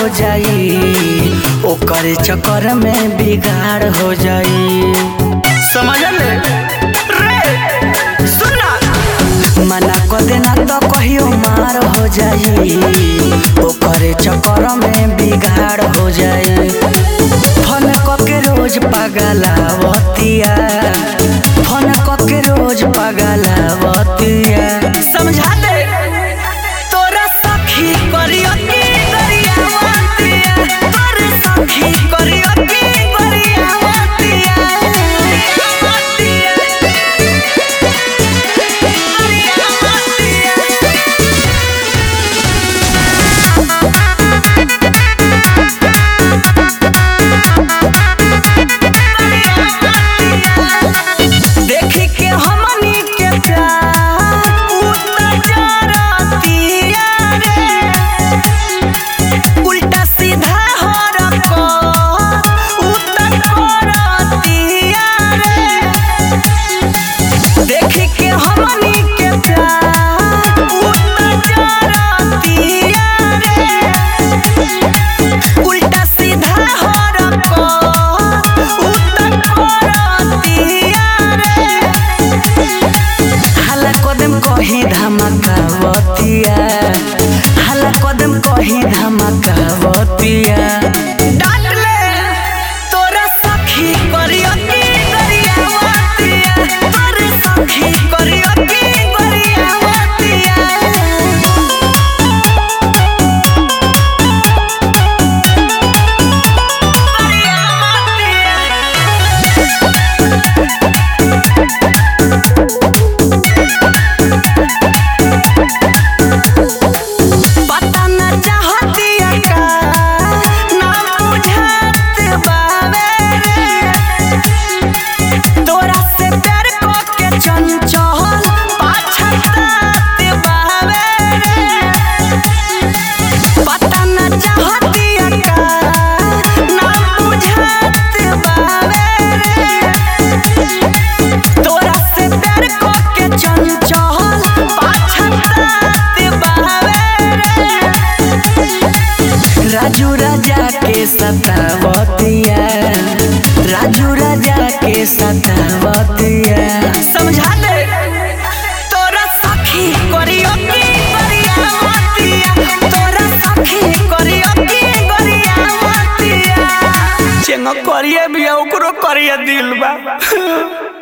हो जाई ओकर चक्कर में बिगाड़ हो जाई समझ ले रे सुना मना कर देना तो कहियो मार हो जाई ओकर चक्कर में बिगाड़ हो जाई फोन के रोज पगलावतिया फोन के रोज पगलावतिया समझा दे तोरा सखी करियो की गरियावतिया तोर सखी करियो की गरियावतिया देखी के हमनी के प्यार उतरतिया रे उल्टा सीधा हो रखो उतर करतिया रे देखी के हमनी के प्यार उतरतिया रे उल्टा सीधा हो रखो उतर करतिया रे हला कदम कही धमकावतिया हला कदम कही धमकावतिया डांट ले तोरा सखी करियो की गरियावतिया तोर सखी करियो की गरियावतिया पता न चाहतिया का ना बुझात बावे रे तोरा से प्यार को के चंचल पाछतात बावे रे पता न चाहतिया का ना बुझात बावे रे तोरा से प्यार को के चंचल पाछतात बावे रे राजू राजा के सतावतिया राजू राजा के सतावतिया समझा दे तोरा सखी करियो की गरियावतिया तोरा सखी करियो की गरियावतिया चेंग करिए भी ओकरो करिए दिल बा